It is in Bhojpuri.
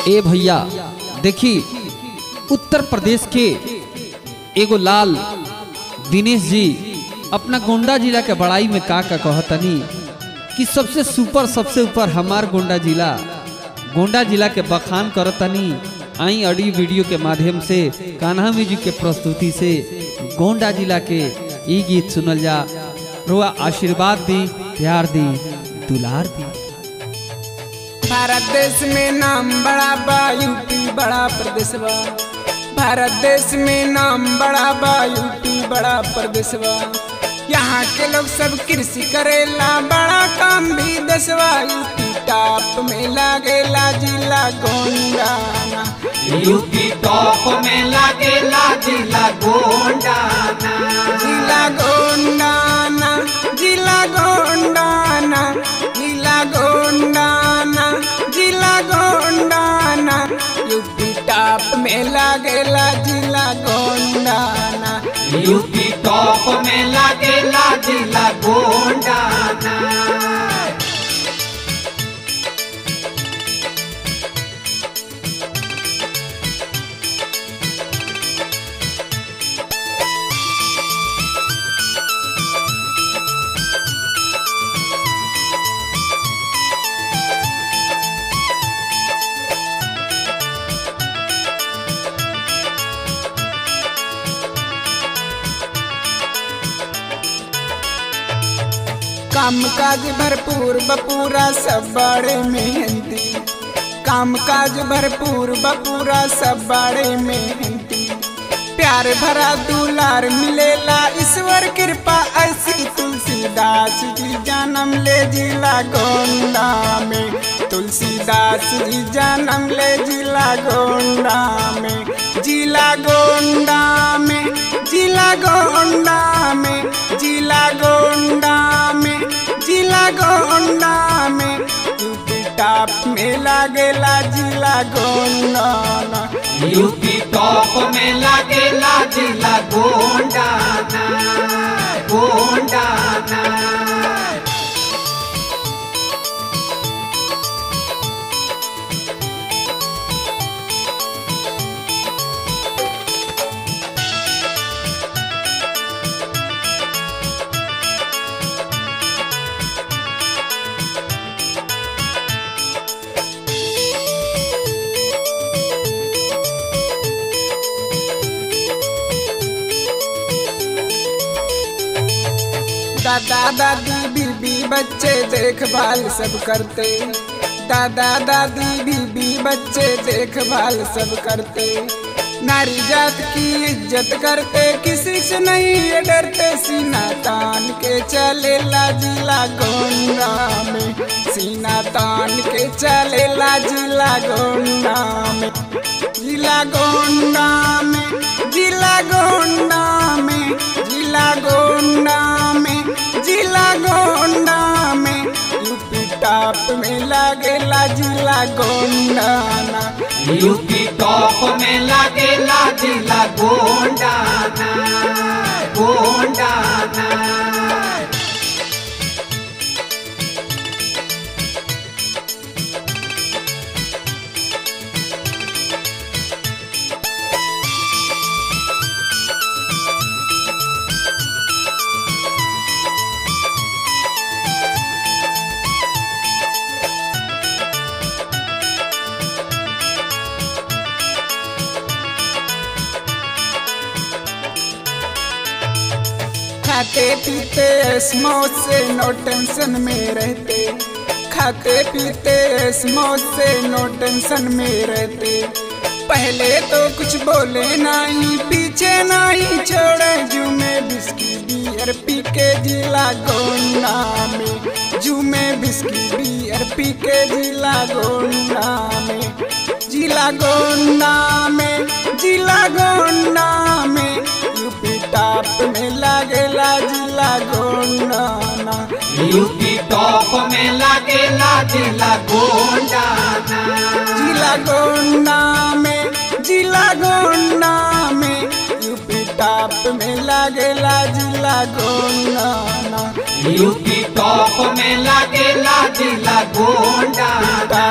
ए भैया देखी उत्तर प्रदेश के एगो लाल दिनेश जी अपना गोंडा जिला के बड़ाई में का का कहतनी कि सबसे सुपर सबसे ऊपर हमार गोंडा जिला गोंडा जिला के बखान करतनी आई ऑडियो वीडियो के माध्यम से कान्हा म्यूजिक के प्रस्तुति से गोंडा जिला के ई गीत सुनल जा रुआ आशीर्वाद दी प्यार दी दुलार दी भारत देश में नाम बड़ा बा यूपी बड़ा प्रदेश बा भारत देश में नाम बड़ा बा यूपी बड़ा प्रदेश बा यहाँ के लोग सब कृषि करेला बड़ा काम भी दसवा यूपी टॉप में लागेला जिला गोंडाना यूपी टॉप में लागेला जिला गोंडाना जिला गोंडाना जिला गोंडाना जिला गोंडाना जिला गोंडाना यूपी टॉप में लागेला जिला गोंडाना यूपी टॉप में लागेला जिला गोंडाना काम काज भरपूर बपूरा सब बड़े मेहनती काम काज भरपूर बपूरा सब बड़े मेहनती प्यार भरा दुलार मिलेला ईश्वर कृपा ऐसी तुलसीदास जी जन्म ले जिला गोंडा में तुलसीदास जी जन्म ले जिला गोंडा में जिला गोंडा में जिला गोंडा में जिला गोंडा में जिला गोंडा में यूपी टॉप में लागेला जिला गोंडा यूपी टॉप में लागेला जिला गोंडाना गोंडाना दादा दादी बीबी बच्चे देखभाल सब करते दादा दादी बीबी बच्चे देखभाल सब करते नारी जात की इज्जत करते किसी से नहीं ये डरते सीना तान के चलेला जिला गोंडा में सीना तान के चलेला जिला गोंडा में जिला गोंडा में जिला गोंडा में जिला गोंडा में जिला गोंडा में यूपी टॉप में लागेला जिला गोंडाना यूपी टॉप में लागेला जिला गोंडाना गोंडाना खाते पीते मौज से नो टेंशन में रहते खाते पीते मौज से नो टेंशन में रहते पहले तो कुछ बोले नहीं पीछे नहीं छोड़े जू में बिस्की बियर पी के जिला गोंडा में जू में बिस्की बियर पी के जिला गोंडा में जिला गोंडा में जिला गोंडा में यूपी टॉप में लागेला जिला गोंडाना यूपी टॉप में लागेला जिला गोंडाना जिला गोंडा में जिला गोंडा में यूपी टॉप में लागेला जिला गोंडाना यूपी टॉप में लागेला जिला गोंडाना